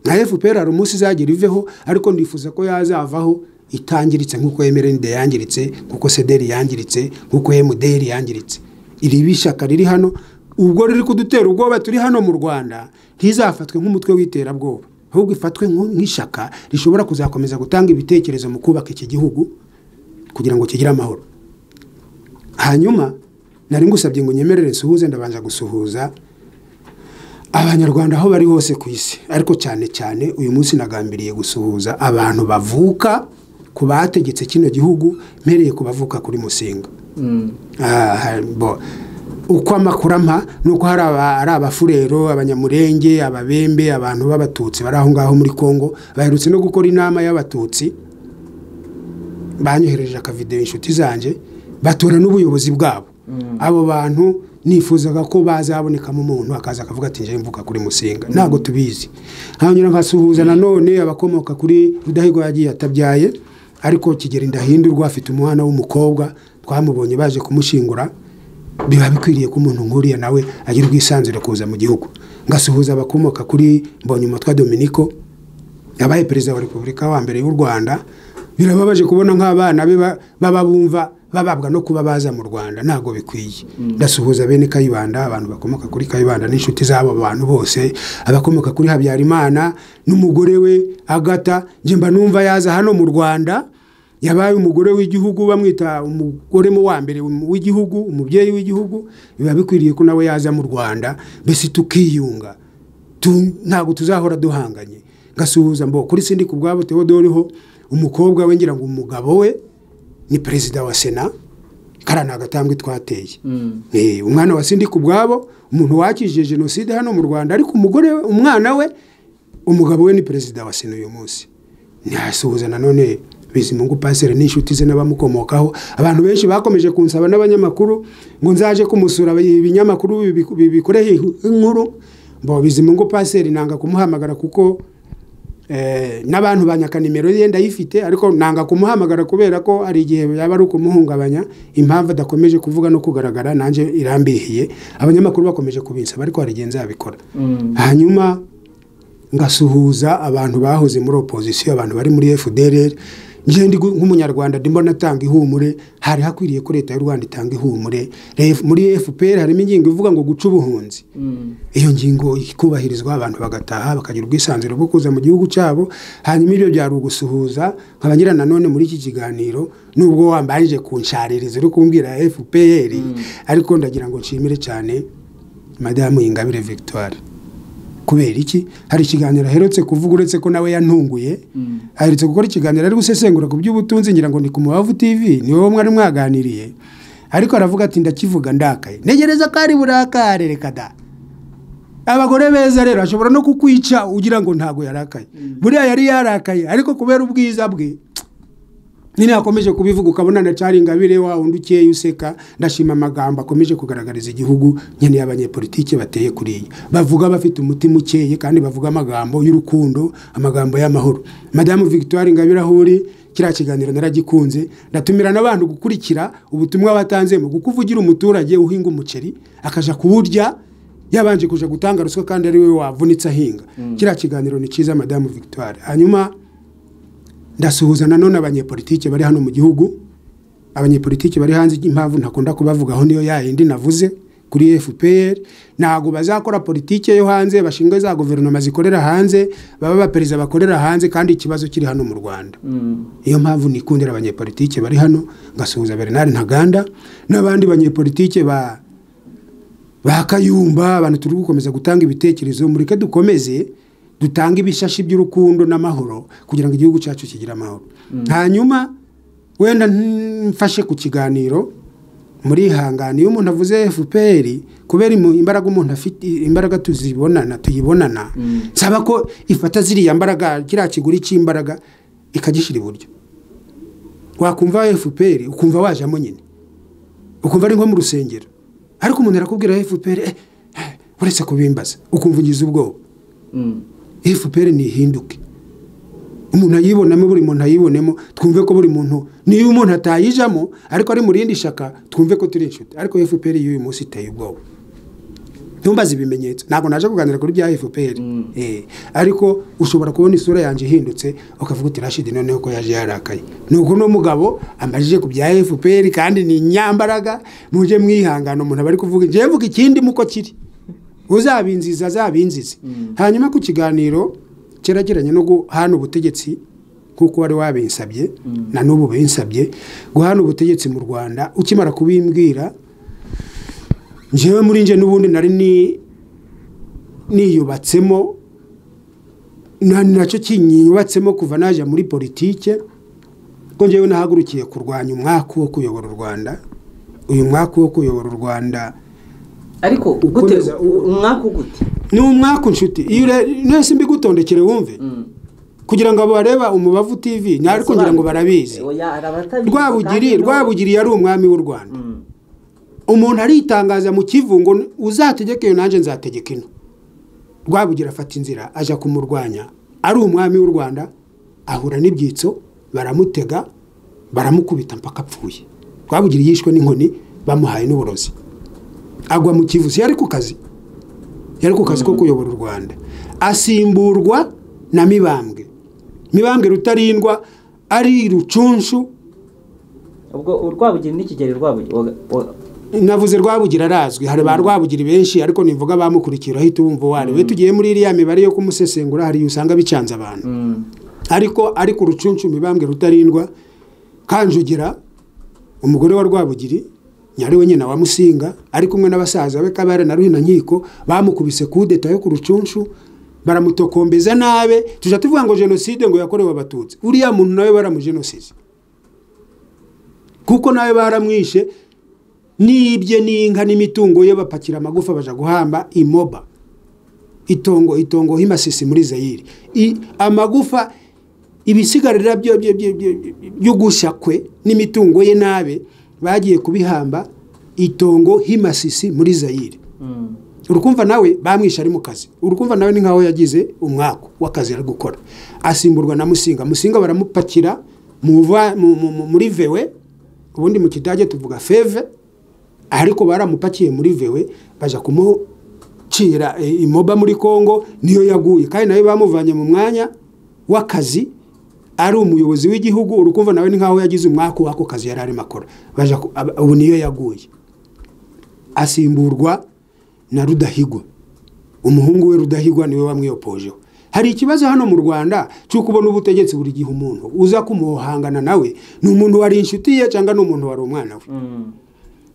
nka fpr hari umunsi izagera iveho ariko ndifuza ko yazavaho itangiritse nk'uko mrnd yangiritse nk'uko cdr yangiritse nk'uko mdr yangiritse iri bishyaka riri hano ubwo riri kudutera ubwoba turi hano mu rwanda ntizafatwe nk'umutwe w'iterabwoba ahubwo ifatwe nk'u- nk'ishyaka rishobora kuzakomeza gutanga ibitekerezo mu kubaka iki gihugu kugira ngo kigire amahoro hanyuma nari ngusabye ngo nyemerere nsuhuze ndabanza gusuhuza abanyarwanda aho bari hose ku isi ariko cyane cyane uyu munsi nagambiriye gusuhuza abantu bavuka ku bategetse kino gihugu mpereye ku bavuka kuri musinga Ah, ha- bo. uko amakuru ampa ni uko hari aba- ari abafurero abanyamurenge ababembe abantu b'abatutsi bari aho ngaho muri congo baherutse no gukora inama y'abatutsi banyohereje akavidewo inshuti zanjye batora n'ubuyobozi bwabo abo bantu nifuzaga ko bazabonekamo umuntu akaza akavuga ati njyewe mvuka kuri musinga ntabwo tubizi nkanyura nkasuhuza nanone abakomoka kuri rudahigwa yagiye atabyaye ariko kigeri ndahindurwa afite umwana w'umukobwa twamubonye baje kumushingura biba bikwiriye ko umuntu nkuriya nawe agira ubwisanzure kuza mu gihugu ngasuhuza abakomoka kuri mbonyumutwa dominiko yabaye perezida wa repubulika wa mbere y'u rwanda birababaje kubona nk'abana be ba- baba bumva bababwa no kuba baza mu rwanda ntabwo bikwiye ndasuhuza bene kayibanda abantu bakomoka kuri kayibanda n'inshuti z'abo bantu bose abakomoka kuri habyarimana n'umugore we agata njye mba numva yaza hano mu rwanda yabaye umugore w'igihugu bamwita umugore mu wa mbere w'igihugu umubyeyi w'igihugu biba bikwiriye ko nawe yaza mu rwanda mbese tukiyunga Tu- ntabwo tuzahora duhanganye ngasuhuza mbo kuri sindi ku bwabo teodoriho umukobwa we ngira ngo umugabo we ni perezida wa sena kariya ni agatambwe twateye Eh, umwana wa sindi ku bwabo umuntu wakijije jenoside hano mu rwanda ariko umugore we umwana we umugabo we ni perezida wa sena uyu munsi ntasuhuza nanone bizimungu pasire n'inshuti ze n'abamukomokaho abantu benshi bakomeje kunsaba n'abanyamakuru ngo nzaje kumusura ibinyamakuru bibi- bibikoreho inkuru mbo bizimungu pasire nanga kumuhamagara kuko eh, n'abantu ba nyakanimero ye ndayifite ariko nanga kumuhamagara kubera ko hari igihe yaba ari ukumuhungabanya impamvu adakomeje kuvuga no kugaragara nanjye irambihiye abanyamakuru bakomeje kubinsaba ariko hari igihe nzabikora hanyuma ngasuhuza abantu bahoze muri opozisiyo abantu bari muri fdr njye ndi gu- nk'umunyarwanda ndimo natanga ihumure hari hakwiriye ko leta y'u rwanda itanga ihumure Ref- muri fpr harimo ingingo ivuga ngo guca ubuhunzi iyo ngingo ikubahirizwa abantu bagataha bakagira ubwisanzure bwo kuza mu gihugu cyabo hanyuma ibyo byari ugusuhuza nkaba ngira nanone muri iki kiganiro nubwo wambanje kunshaririza uri kumbwira fpr ariko ndagira ngo nshimire cyane madamu ingabire victoire kubera iki hari ikiganiro aherutse kuvuga uretse ko nawe yantunguye aherutse gukora ikiganiro ari gusesengura ku by'ubutunzi ngira ngo ni ku mubavu tv ni wowe mwari mwaganiriye ariko aravuga ati ndakivuga ndakaye ntegereza ko ari burakare reka da abagore beza rero ashobora no kukwica ugira ngo ntago yarakaye buriya yari yarakaye ariko kubera ubwiza bwe nyine yakomeje kubivuga ukabona ndacari ingabire wa wundi ukeye useka ndashima amagambo akomeje kugaragariza igihugu nkeneye abanyepolitike bateye kuri iyi bavuga bafite umutima ukeye kandi bavuga amagambo y'urukundo amagambo y'amahoro madamu victoire ingabire aho uri kiriya kiganiro naragikunze ndatumira n'abantu gukurikira ubutumwa watanzemo kuko uba ugira umuturage uhinga umuceri akaja kuwurya yabanje kuja gutanga ruswa kandi ari we wavunitse ahinga kiriya kiganiro ni cyiza madamu victoire hanyuma ndasuhuza nanone abanyepolitike bari hano mu gihugu abanyepolitike bari hanze impamvu ntakunda kubavugaho niyo yayindi navuze kuri fpr ntabwo bazakora politike yo hanze bashinga za guverinoma zikorera hanze baba abaperezida bakorera hanze kandi ikibazo kiri hano mu rwanda niyo mpamvu nikundira abanyepolitike bari hano ngasuhuza bernard ntaganda n'abandi banyepolitike ba bakayumba abantu turi gukomeza gutanga ibitekerezo mureke dukomeze dutange ibishashi by'urukundo n'amahoro kugira ngo igihugu cyacu kigire amahoro hanyuma wenda mfashe ku kiganiro murihangane iyo umuntu avuze fpr kubera imu- imbaraga umuntu afite imbaraga tuzibonana tuyibonana nsaba ko ifata ziriya mbaraga kiriya kiguri cy'imbaraga ikagishyira iburyo wakumva fpr ukumva wajemo nyine ukumva ari nko mu rusengero ariko umuntu arakubwira fpr eh, eh, uretse kubimbaza ukumva ugize ubwoba fpr ntihinduke umuntu ayibonamo buri muntu ayibonemo twumve ko buri muntu niyo umuntu atayijamo ariko ari mu rindi shaka twumve ko turi inshuti ariko fpr y'uyu munsi iteye ubwoba ntumbaze ibimenyetso ntabwo naje kuganira kuri bya fpr Eh, ariko ushobora kubona isura yanjye ihindutse ukavuga uti rashidi noneho ko yaje yarakaye nuko uno mugabo amajije ku bya fpr kandi ni nyambaraga mujye mwihangana umuntu aba ari kuvuga njyewe mvuga ikindi muko kiri uzabinziza azabinzize hanyuma ku kiganiro cyerekeranye no guhana ubutegetsi kuko wari wabinsabye na n'ubu binsabye guhana ubutegetsi mu rwanda ukimara kubimbwira njyewe muri nje n'ubundi nari ni niyubatsemo na nacyo kinyubatsemo kuva najya muri politike ko njyewe nahagurukiye kurwanya umwaku wo kuyobora u rwanda uyu mwaku wo kuyobora u rwanda
ariko gute
Ukomeza-
u- umwaka ugute
ni umwaku nshuti iyo ure- ntese mbigutondekere wumve kugira ngo abo bareba umubavu tv ni ariko ngira ngo barabizi
Oya, hari abatabizi
rwabugiri
kandi-
rwabugiri yari umwami w'u rwanda umuntu aritangaza mu kivu ngo uzategeke iyo nanjye nzategeka ino rwabugira afata inzira ajya kumurwanya ari umwami w'u rwanda ahura n'ibyitso baramutega baramukubita mpaka apfuye rwabugiri yishwe n'inkoni bamuhaye n'uburozi agwa mu kivuzi yari ku kazi yari ku kazi ko kuyobora u rwanda asimburwa na mibambwe mibambwe rutarindwa ari rucunshu
ubwo urwabugiri n'ikigeri rwabugiri
navuze rwabugira arazwi hari ba rwabugira benshi ariko nivuga bamukurikiye urahita wumva uwo ari we tugiye muri iriya mibare yo kumusesengura hari igihe usanga bicanze abantu ariko ari ku rucunshu mibambwe rutarindwa kanjugira umugore wa rwabugiri nyari we nyina wa musinga ari kumwe n'abasaza be kabare na ruhina nkiko bamukubise kudeta yo ku rucunshu baramutokombeza nabe tujya tuvuga ngo jenoside ngo yakorewe abatutsi uriya muntu nawe baramugenosize kuko nawe baramwishe n'ibye n'inka n'imitungo ye bapakira amagufa baja guhamba imoba itongo itongo himasisi muri zayiri I- amagufa ibisigarira byo- byo- byo- byo- byo gushya kwe n'imitungo ye nabe bagiye kubihamba itongo himasisi muri zayiri urukumva nawe bamwishe ari mu kazi urukumva nawe ni nkaho yagize umwaka w'akazi ari gukora asimburwa na musinga musinga baramupakira mu va- mu- mu- mu- muri vewe ubundi mu kidage tuvuga feve ariko baramupakiye muri vewe baja kumucira e, imoba muri kongo niyo yaguye kandi nawe bamuvanye mu mwanya w'akazi ari umuyobozi w'igihugu urukumva nawe ni nkaho yagize umwaka w'ako kazi yari arimo akora baja ku- ab- ubu niyo yaguye asimburwa na rudahigwa umuhungu we rudahigwa niwe wamwiyopojeho hari ikibazo hano mu rwanda cyo kubona ubutegetsi buri gihe umuntu uza kumuhangana nawe ni umuntu wari inshuti ye cyangwa ni umuntu wari umwana we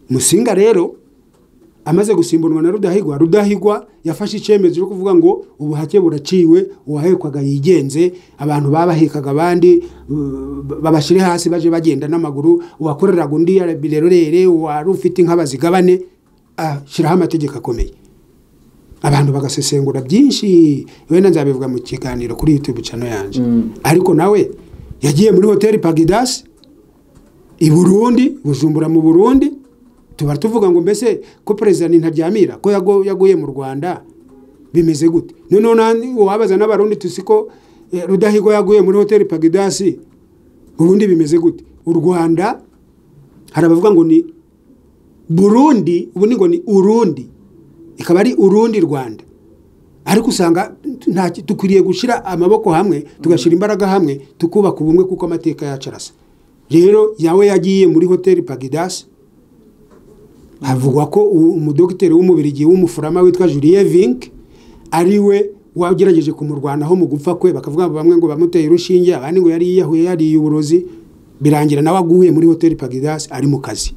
musinga rero amaze gusimburwa na rudahigwa rudahigwa yafashe icyemezo cyo kuvuga ngo ubuhake buraciwe uwahekwaga yigenze abantu babahekaga abandi uh, babashyire hasi baje bagenda n'amaguru uwakoreraga undi yarabirerere uwari ufite inka bazigabane ashyiraho amategeko akomeye abantu bagasesengura byinshi wenda nzabivuga mu kiganiro kuri youtube channel yanjye ariko nawe yagiye muri hoteli pagidasi i burundi bujumbura mu burundi tuba tuvuga ngo mbese ko perezida ntaryamira ko yago- yaguye mu rwanda bimeze gute noneho nani wabaza n'abarundi tuzi ko eh, rudahigwa yaguye muri hoteli pagidasi ubundi bimeze gute u rwanda hari abavuga ngo ni burundi ubundi ngo ni urundi ikaba ari urundi rwanda ariko usanga nta ki- dukwiriye gushyira amaboko hamwe tugashyira imbaraga hamwe tukubaka ubumwe kuko amateka yacu arasa rero yawe yagiye muri hoteli pagidasi havugwa ko u- umudogiteri w'umubirigi w'umufurama witwa Julien Vink ari we wagerageje kumurwanaho mu gupfa kwe bakavuga ngo bamwe ngo bamuteye urushinge abandi ngo yari yiyahuye yariye uburozi birangira nawe aguye muri hoteli Pagidasi ari mu kazi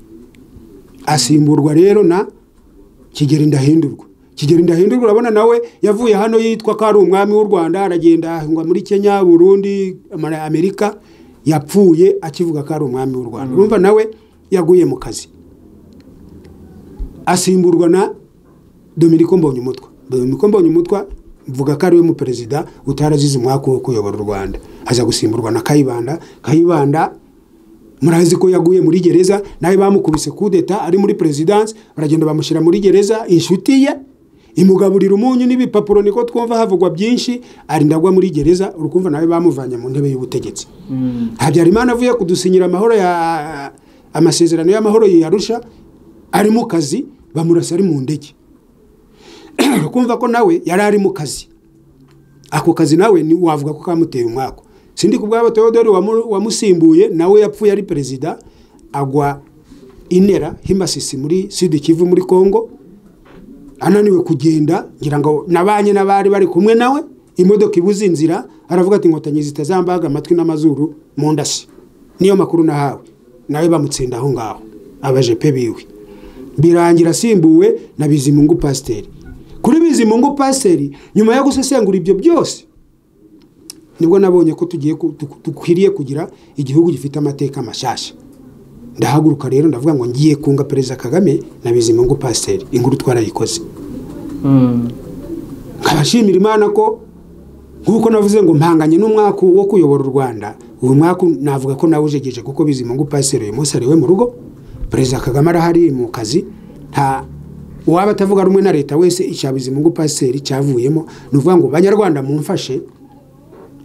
asimburwa rero na Kigeli Ndahindurwa Kigeli Ndahindurwa urabona nawe yavuye hano yitwa ko ari umwami w'u Rwanda aragenda ahingwa muri Kenya Burundi Amara- Amerika yapfuye akivuga ko ari umwami w'u Rwanda urumva nawe yaguye mu kazi asimburwa na Dominiko Mbonyumutwa Dominiko Mbonyumutwa mvuga ko ariwe muperezida utarazize umwaka wo kuyobora u Rwanda aza gusimburwa na Kayibanda Kayibanda murazi ko yaguye muri gereza nawe bamukubise kudeta ari muri perezidansi baragenda bamushyira muri gereza inshuti ye imugaburira umunyu n'ibipapuro niko twumva havugwa byinshi arindagwa muri gereza urukumva nawe bamuvanye mu ntebe y'ubutegetsi habyarimana avuye kudusinyira amahoro ya amasezerano y'amahoro yarusha ari mu kazi bamurasa ari mu ndege ukumva ko nawe yari ari mu kazi ako kazi nawe ni wavuga ko kamuteye umwaka sindi kubwabo Theodore wamu- wamusimbuye nawe yapfuye ari perezida agwa inera himasisi muri Sud Kivu muri Kongo ananiwe kugenda ngira ngo nabanye n'abari bari kumwe nawe imodoka ibuze inzira aravuga ati inkotanyi zitazambaga amatwi n'amazuru mu ndasi niyo makuru nahawe nawe bamutsinda aho ngaho abajepe biwe birangira asimbuwe na bizimungu pasiteri kuri bizimungu pasiteri nyuma yo gusesengura ibyo byose nibwo nabonye ko tugiye ku- duk- dukwiriye kugira igihugu gifite amateka mashyashya ndahaguruka rero ndavuga ngo ngiye kunga perezida kagame na bizimungu pasiteri inkuru twarayikoze nkabashimira imana ko nk'uko navuze ngo mpanganye n'umwaka wo kuyobora u rwanda uyu mwaka navuga ko nawujegeje kuko bizimungu pasiteri uyu munsi ari we mu rugo perezida kagame arahari mu kazi nta uwaba atavuga rumwe na leta wese icya bizimungu pasiteri cyavuyemo ni ukuvuga ngo banyarwanda mumfashe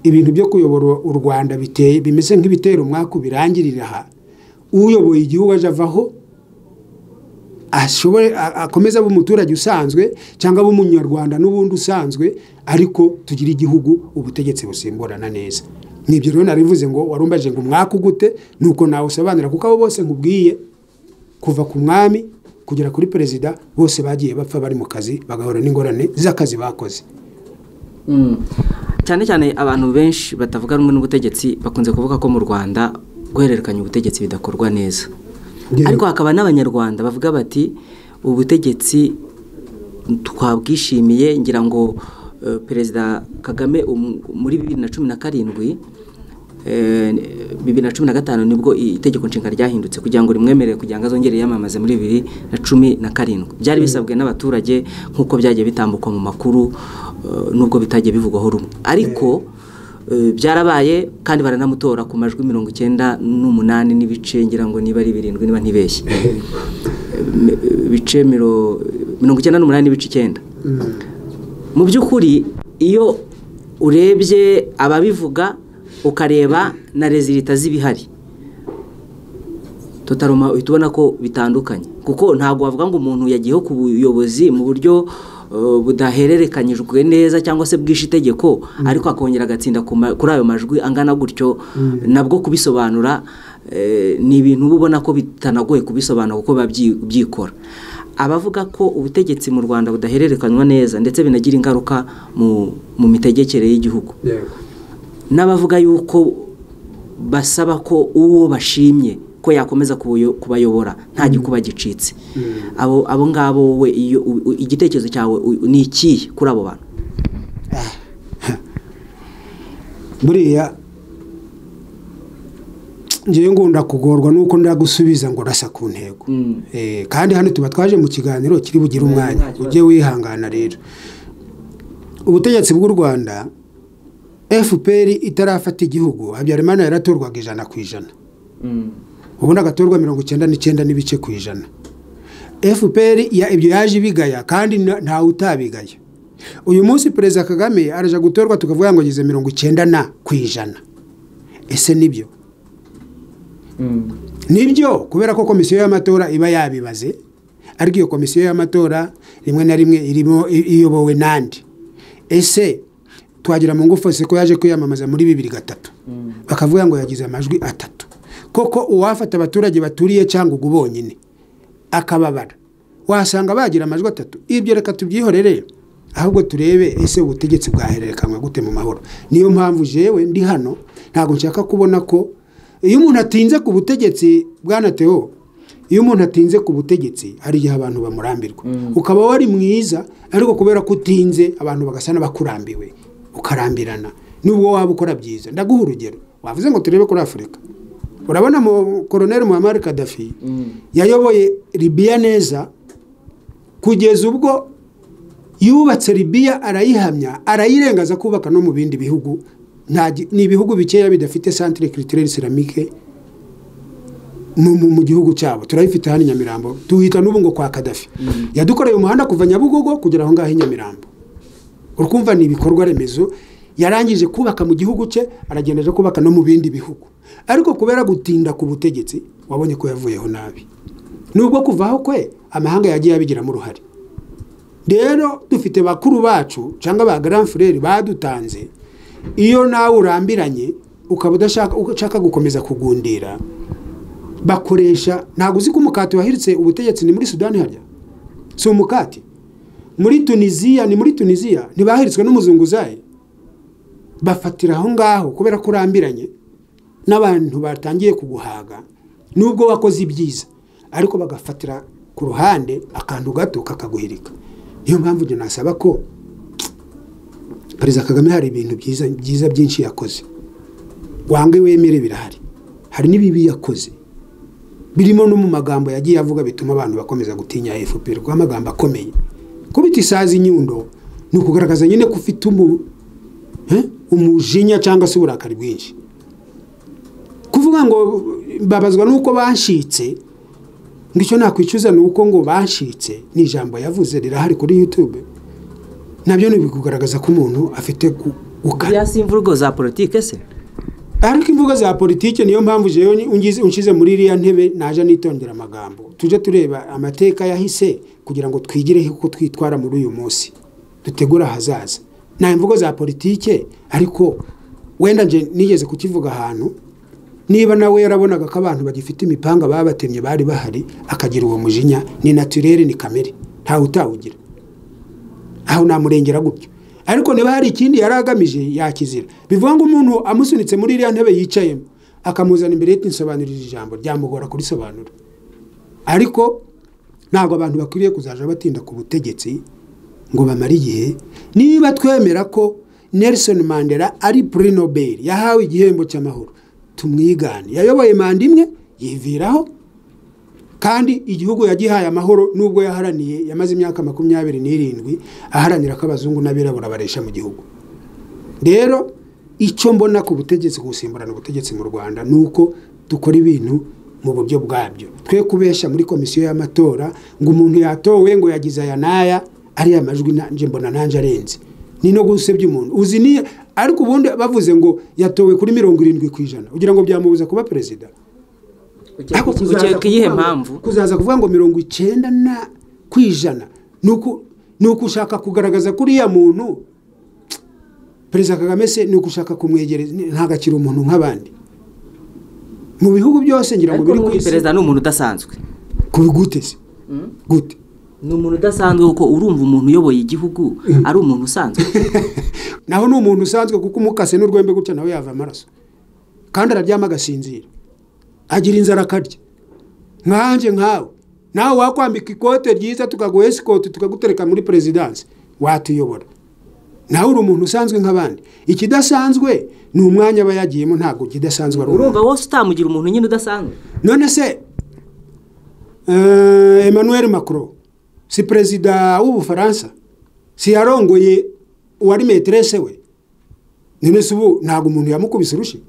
ibintu byo kuyobora u rwanda biteye bimeze nk'ibitera umwaka ubirangirira aha uyoboye igihugu aje avaho ashobore akomeza abe umuturage usanzwe cyangwa abe umunyarwanda n'ubundi usanzwe ariko tugire igihugu ubutegetsi busimburana neza nibyo rero narivuze ngo warumbaje ngo umwaka ugute ni uko nawe usobanura kuko abo bose nkubwiye kuva ku mwami kugera kuri perezida bose bagiye bapfa bari mu kazi bagahura n'ingorane z'akazi bakoze
cyane cyane abantu benshi batavuga rumwe n'ubutegetsi bakunze kuvuga ko mu rwanda guhererekanya ubutegetsi bidakorwa neza ariko hakaba n'abanyarwanda bavuga bati ubutegetsi twabwishimiye ngira ngo eh, perezida kagame um- muri bibiri na cumi na karindwi eh, bibiri na cumi na gatanu nibwo itegeko nshinga ryahindutse kugira ngo rimwemerere kugira ngo azongere yamamaze muri bibiri na cumi na karindwi byari bisabwe n'abaturage nk'uko byagiye bitambukwa mu makuru eh, nubwo bitagiye bivugwaho rumwe ariko eh, byarabaye kandi baranamutora ku majwi mirongo icyenda n'umunani n'ibice ngira ngo niba ari birindwi niba ntibeshye mi- bice miro- mirongo icyenda n'umunani n'ibice icyenda mu by'ukuri iyo urebye ababivuga ukareba na rezilita z'ibihari tutaruma uhita ubona ko bitandukanye kuko ntabwo wavuga ngo umuntu yagiyeho ku buyobozi mu buryo eh, budahererekanyijwe neza cyangwa se bwishe itegeko ariko akongera agatsinda ku ma- kuri ayo majwi angana gutyo nabwo kubisobanura eh, ni ibintu uba ubona ko bitanagoye kubisobanura kuko biba byi- byikora abavuga ko ubutegetsi mu rwanda budahererekanywa neza ndetse binagira ingaruka mu- mu mitegekere y'igihugu n'abavuga yuko basaba ko uwo bashimye ko yakomeza kubuyo- kubayobora nta gikuba gicitse abo abo ngabo we iyo u- u- igitekerezo cyawe u- ni ikihe kuri abo bantu
buriya ngewe ngunda kugorwa nuko ndagusubiza ngo urasa ku ntego Eh, kandi hano tuba twaje mu kiganiro kiri bugire umwanya ujye wihangana rero ubutegetsi bw'u rwanda fpr itarafata igihugu habyarimana yaratorwaga ijana ku ijana ubundi agatorwa mirongo icyenda n'icyenda n'ibice ku ijana fpr ya- ibyo yaje ibigaya kandi na- ntawe utabigaya uyu munsi perezida kagame araja gutorwa tukavuga ngo ageze mirongo icyenda na ku ijana ese nibyo nibyo kubera ko komisiyo y'amatora iba yabibaze ariko iyo komisiyo y'amatora rimwe na rimwe irimo i- iyobowe nandi ese twagira mu ngufu se ko yaje kwiyamamaza muri bibiri gatatu bakavuga ngo yagize amajwi atatu koko uwafata abaturage baturiye cyangwa ugu bonyine akababara wasanga bagira amajwi atatu ibyo reka tubyihorere ahubwo turebe ese ubutegetsi bwahererekanywa gute mu mahoro niyo mpamvu jewe ndi hano ntabwo nshaka kubona ko iyo umuntu atinze ku butegetsi bwanateho iyo umuntu atinze ku butegetsi hari igihe abantu bamurambirwa ukaba wari mwiza ariko kubera ko utinze abantu bagasa n'abakurambiwe ukarambirana n'ubwo waba ukora byiza ndaguha urugero wavuze ngo turebe kuri afurika urabona mu koroneri muhammad kadafi yayoboye libiya neza kugeza ubwo yubatse libiya arayihamya arayirengaza kubaka no mu bindi bihugu Nta gi- ni ibihugu bikeya bidafite santire kiritirere seramike mu, mu, mu gihugu cyabo turayifite hano i nyamirambo tuhita n'ubu ngo kwa kadafi yadukoreye umuhanda kuva nyabugogo kugera aho ngaho i nyamirambo urumva ni ibikorwa remezo yarangije kubaka mu gihugu cye aragenda aje kubaka no mu bindi bihugu ariko kubera gutinda ku butegetsi wabonye ko yavuyeho nabi nubwo kuvaho kwe amahanga yagiye abigiramo uruhare rero dufite bakuru bacu cyangwa ba grand frere badutanze iyo nawe urambiranye ukaba udashaka ushaka gukomeza kugundira bakoresha ntabwo uzi ko umukati wahiritse ubutegetsi ni muri sudani harya si umukati muri tunisiya ni muri tunisiya ntibahiritswe n'umuzunguzayi bafatira aho ngaho kubera ko urambiranye n'abantu batangiye kuguhaga nubwo wakoze ibyiza ariko bagafatira ku ruhande akantu gato kakaguhirika niyo mpamvu ibyo nasaba ko perezida kagame hari ibintu byiza byiza byinshi yakoze wange wemere birahari hari n'ibibi yakoze birimo no mu magambo yagiye avuga bituma abantu bakomeza gutinya fpr kuko amagambo akomeye kubita isazi inyundo ni ukugaragaza nyine ko ufite umu- eh, umujinya cyangwa se uburakari bwinshi kuvuga ngo babazwa n'uko banshitse ngo icyo nakwicuza ni uko ngo banshitse ni ijambo yavuze rirahari kuri youtube nabyo ni ibikugaragaza ko umuntu afite ku- ukara
ziriya si imvugo za politike se
ariko imvugo za politiki niyo mpamvu jewe ungize unshyize muri iriya ntebe naje nitondera amagambo tujye tureba amateka yahise kugira ngo twigire uko twitwara muri uyu munsi dutegure ahazaza nta imvugo za politiki ariko wenda nje nigeze kukivuga ahantu niba nawe yarabonaga ko abantu bagifite imipanga babatemye bari bahari akagira uwo mujinya ni naturere ni kamere ntawe utawugira aho namurengera gutyo ariko niba hari ikindi yari agamije yakizira bivuga ngo umuntu amusunitse muri iriya ntebe yicayemo akamuzana imbere nsobanurira ijambo ryamugora kurisobanura ariko ntabwo abantu bakwiriye kuzaja batinda ku butegetsi ngo bamare igihe niba twemera ko Nelson Mandela ari puri Nobel yahawe igihembo cy'amahoro tumwigane yayoboye manda imwe yiviraho kandi igihugu yagihaye amahoro nubwo yaharaniye yamaze imyaka makumyabiri n'irindwi aharanira ko abazungu n'abirabura baresha mu gihugu rero icyo mbona ku butegetsi gusimburana ubutegetsi mu rwanda ni uko dukora ibintu mu buryo bwabyo twe kubesha muri komisiyo y'amatora ngo umuntu yatowe ngo yagize aya n'aya ariya majwi nanjye mbona nanjye arenze ni no gusebya umuntu uzi niyo ariko ubundi bavuze ngo yatowe kuri mirongo irindwi ku ijana kugira ngo byamubuza kuba perezida ariko kuzaza
ukeka iyihe
kuvuga ngo-
mpamvu
kuzaza kuvuga ngo mirongo icyenda na ku ijana ni uku- ni ukushaka kugaragaza ko uriya muntu perezida kagame se ni ukushaka kumwegereza ntabwo akiri umuntu nk'abandi mu bihugu byose ngira ngo
ariko
biri ku
n'ubu
isi
perezida ni umuntu udasanzwe
kubi gute se gute
ni umuntu udasanzwe kuko urumva umuntu uyoboye igihugu ari umuntu usanzwe
naho ni umuntu usanzwe kuko umukase n'urwembe gutya nawe yava amaraso kandi araryama agasinzira agira inzara akarya nkanjye nkawe nawe wakwambika ikote ryiza tukaguha esikoti tukagutereka muri perezidansi watuyobora nawe uri umuntu usanzwe nk'abandi ikidasanzwe ni umwanya aba yagiyemo ntabwo ikidasanzwe ari umuntu
urumva wose utamugira umuntu nyine udasanzwe
none se eh, emmanuel macron si perezida w'ubufaransa si yarongoye uwari meterese we none se ubu ntabwo umuntu yamukubise urushyi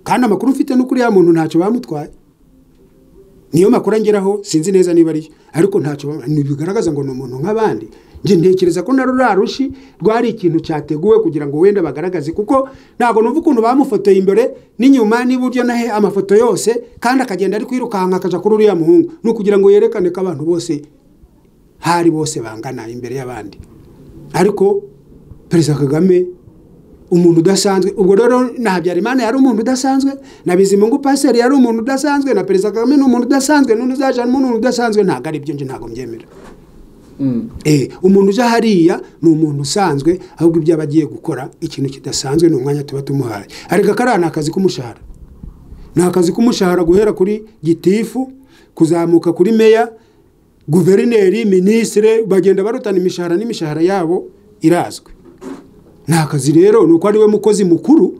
kandi amakuru ufite n'ukuri ya muntu ntacyo bamutwaye niyo makuru angeraho sinzi neza niba ariyo ariko ntacyo bam- ni bigaragaza ngo ni umuntu nk'abandi njye ntekereza ko na ruriya rushi rwari ikintu cyateguwe kugira ngo wenda bagaragaze kuko ntabwo numva ukuntu bamufotoye imbere n'inyuma n'iburyo nahe amafoto yose kandi akagenda ari kwirukanka akaja kuri uriya muhungu ni ukugira ngo yerekane ko abantu bose hari bose bangana imbere y'abandi ariko perezida kagame umuntu udasanzwe ubwo rero na habyarimana yari umuntu udasanzwe na bizimungu paseri yari umuntu udasanzwe na perezida kagame ni umuntu udasanzwe n'undi uzaje ni umuntu udasanzwe ntabwo ari ibyo nje ntabwo mbyemera Eh, umuntu uje hariya ni umuntu usanzwe ahubwo ibyo aba agiye gukora ikintu kidasanzwe ni umwanya tuba tumuhaye areka kariya ni akazi k'umushahara ni akazi k'umushahara guhera kuri gitifu kuzamuka kuri meya guverineri minisitire bagenda barutana imishahara n'imishahara yabo irazwi ni akazi rero ni uko ari we mukozi mukuru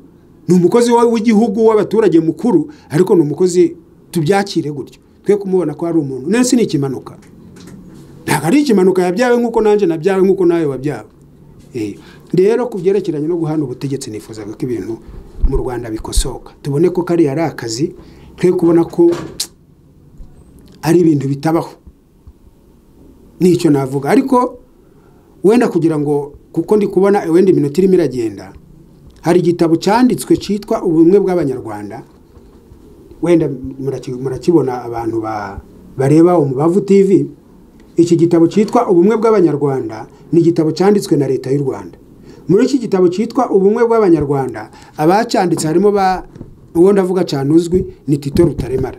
ni umukozi wa- w'igihugu w'abaturage mukuru ariko ni umukozi tubyakire gutyo twe kumubona ko ari umuntu nese ni ikimanuka ntabwo ari ikimanuka yabyawe nk'uko nanjye nabyawe nk'uko nawe wabyawe Eh, rero ku byerekeranye no guhana ubutegetsi nifuzaga ko ibintu mu rwanda bikosoka tubone ko kariya ari akazi twe kubona ko ari ibintu bitabaho nicyo navuga ariko wenda kugira ngo kuko ndi kubona wenda iminota irimo iragenda hari igitabo cyanditswe cyitwa ubumwe bw'abanyarwanda wenda muraki- murakibona abantu ba- bareba umubavu tv iki gitabo cyitwa ubumwe bw'abanyarwanda ni igitabo cyanditswe na leta y'u rwanda muri iki gitabo cyitwa ubumwe bw'abanyarwanda abacyanditse harimo ba uwo ndavuga cyane uzwi ni tito rutaremara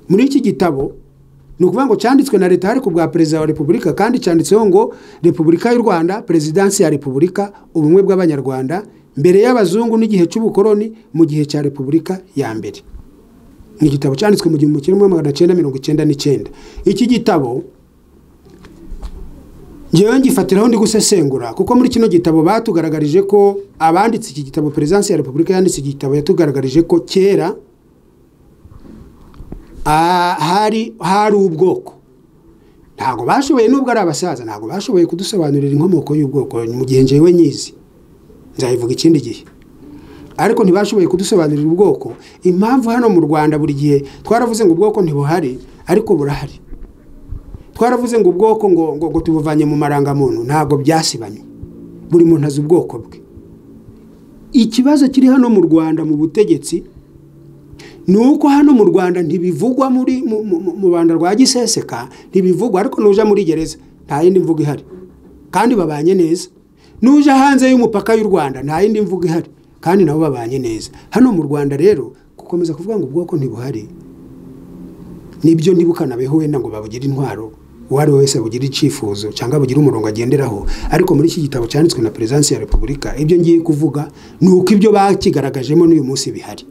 muri iki gitabo ni ukuvuga ngo cyanditswe na leta ariko bwa perezida wa repubulika kandi cyanditseho ngo repubulika y'u rwanda perezidansi ya repubulika ubumwe bw'abanyarwanda mbere y'abazungu n'igihe cy'ubukoroni mu gihe cya repubulika ya mbere ni igitabo cyanditswe mu gihumbi kimwe magana cyenda mirongo icyenda n'icyenda iki gitabo ngewe ngifatiraho ndi gusesengura kuko muri kino gitabo batugaragarije ko abanditse iki gitabo perezidansi ya repubulika yanditse iki gitabo yatugaragarije ko kera ah, hari hari ubwoko ntabwo bashoboye nubwo ari abasaza ntabwo bashoboye kudusobanurira inkomoko y'ubwoko mu gihe njyewe nyizi nzayivuga ikindi gihe ariko ntibashoboye kudusobanurira ubwoko impamvu hano mu rwanda buri gihe twaravuze ngo ubwoko ntibuhari ariko burahari twaravuze ngo ubwoko ngo ngo, ngo tubuvanye mu marangamuntu ntabwo byasibanye buri muntu azi ubwoko bwe ikibazo kiri hano mu rwanda mu butegetsi ni uko hano mu rwanda ntibivugwa muri mu- mu- mu rwanda rwa giseseka ntibivugwa ariko nuja muri gereza nta yindi mvugo ihari kandi babanye neza nuja hanze y'umupaka y'u rwanda nta yindi mvugo ihari kandi nabo babanye neza hano mu rwanda rero gukomeza kuvuga ngo ubwoko ntibuhari nibyo ntibukanabeho wenda ngo babugire intwaro uwo ari we wese abugire icyifuzo cyangwa abugire umurongo agenderaho ariko muri iki gitabo cyanditswe na perezidansi ya repubulika ibyo ngiye kuvuga ni uko ibyo bakigaragajemo n'uyu munsi bihari